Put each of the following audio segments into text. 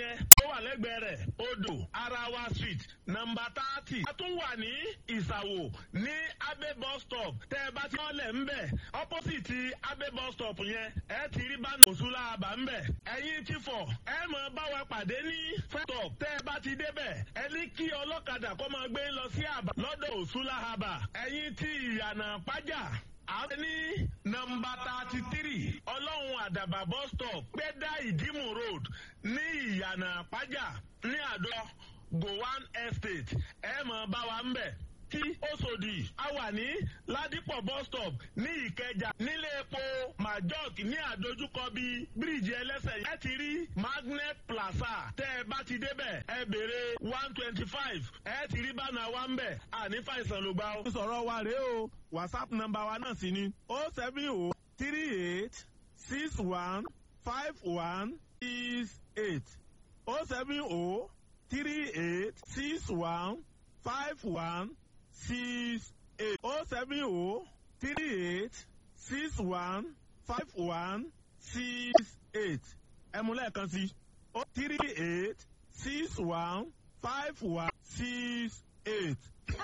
yẹn tó wà lẹ́gbẹ̀ẹ́ rẹ̀ odò arawa street nọmba thirty. a tún wà ní ìsàwò ní abe bus stop tẹ́ ẹ bá ti wọ́n lẹ̀ ń bẹ̀ opposite abe bus stop yẹn ẹ ti rí bánà òṣùlá àbá ń bẹ̀. ẹ̀yin ti fọ̀ ẹ mọ̀ bá wa pàdé ní stop tẹ́ ẹ bá ti débẹ̀ ẹ ní kí ọlọ́kadà kó máa gbé lọ sí àbá lọ́dọ̀ òṣùlá àbá. ẹ̀yin ti ìyànà pàjá àwọn ní nọmba thirty three ọlọ́run àdàbà bus stop gbẹ́dá ìdímù road ní ìyànà àpájà ní àdó gowan estate ẹ mọ̀ bá wa ń bẹ̀ tí Òṣòdì a wà ní Ládìpọ̀ bus stop ní Ìkẹjà nílé epo majok ní àdójúkọ bíi bíríìjì ẹlẹ́sẹ̀ ẹ ti rí magnet plaza tẹ́ ẹ bá ti débẹ̀ ẹ béèrè one twenty five ẹ ti rí bánà wa ń bẹ̀ àní fàìsàn ló gbà ó. sọ̀rọ̀ wa rèé o whatsapp nọ́mbà wa náà sì ni o seven o three eight six one five one six eight o seven o three eight six one five one six eight oh seven oh three eight six one five one six eight ẹmu lẹ́ẹ̀kan sí oh three eight six one five one six eight.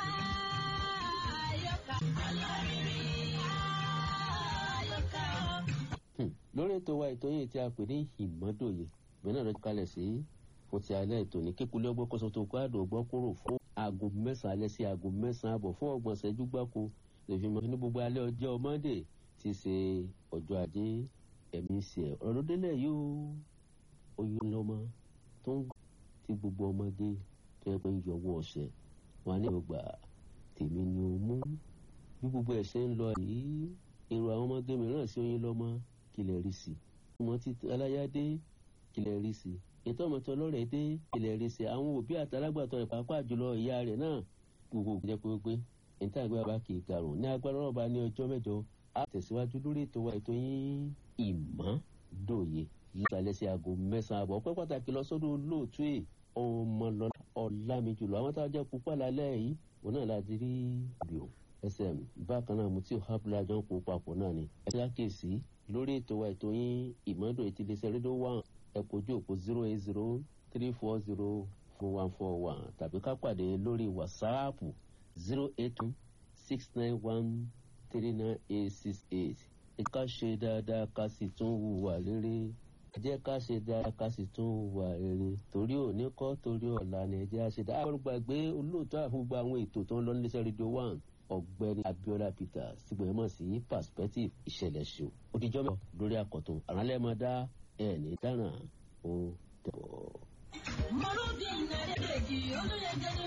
lórí ètò wa ètò yìí tí a pè ní ìmọ́dòye ìgbẹ́ náà lọ́jọ́ kalẹ̀ sí fún ti alẹ́ ètò ní kíkulé ọgbọ́n kọ́sọ́ tó kọ́ àdó ọgbọ́n kúrò fún aago mẹ́sàn-án alẹ́ sí aago mẹ́sàn-án àbọ̀ fún ọgbọ̀n ṣẹ́jú gbáko lè fi mọ ní gbogbo alẹ́ ọjọ́ mọ́ndé ti ṣe ọjọ́ ajé ẹ̀mí ṣe ọ̀rọ̀ ló délẹ̀ yóò oyún lọ́mọ tó ń ti gbogbo ọmọdé tó yẹ pé ń yọwọ́ ọ̀sẹ̀ wọn ní ọgbà tèmi ni ó mú bí gbogbo ẹ̀ ṣe ń lọ yìí èrò àwọn ọmọdé mìíràn sí oyún lọ́mọ kílẹ̀ rí sí ọmọ títí aláyádé kílẹ̀ rí sí ètò ọmọọtọ lọrẹ dé ilẹ̀ rẹ̀ ṣe àwọn òbí àtàlágbàtọ́ ìpàápàá jùlọ ìyá rẹ̀ náà gbogbo jẹ́ pé pé níta ìgbé bàbá kì í karùn ní agbára ọba ní ọjọ́ mẹ́jọ á tẹ̀síwájú lórí ètò wa ètò yín ìmọ̀dòye lálẹ́ sí aago mẹ́sàn-án àbọ̀ pẹ́ pàtàkì lọ sọ́dọ̀ olóòtú ẹ̀ ọmọlọ́lá ọ̀làmì jùlọ àwọn táwọn jẹ́ pupa lálẹ́ yìí òun náà láti rí bíò sm bákan náà mo tí ò hábùlà jọ ń kó papọ̀ náà ni ẹ ti àkèsí lórí ètò wa ètò yín ìmọ̀dòye ti lè ṣe rédíò one ẹ kojú òpó zero eight zero three four zero four one four one tàbí ká pàdé lórí wàsáàpù zero eight two six nine one three nine eight six eight. ẹ ká ṣe dáadáa ká sì tún hùwà rere ẹ jẹ́ ká ṣe dáadáa ká sì tún hùwà rere torí òní kọ́ torí ọ̀la ni ẹ jẹ́ àṣẹ dáadáa. àwọn gbàgbé olóòótọ́ àfúgbà àwọn ètò tó ń lọ níléeṣẹ́ rédíò one ọ̀gbẹ́ni Abiola Peters tí gbọ̀nyẹ́ mọ̀ sí perspective ìṣẹ̀lẹ̀ ṣò òdìjọ́ mọ̀ lórí àkọ́tún àránlẹ́mọ̀dá ẹ̀ ní dáná ó dẹ̀bọ̀. mọ̀lúdì nàdẹ́dẹ́jì olóyè jẹ́ni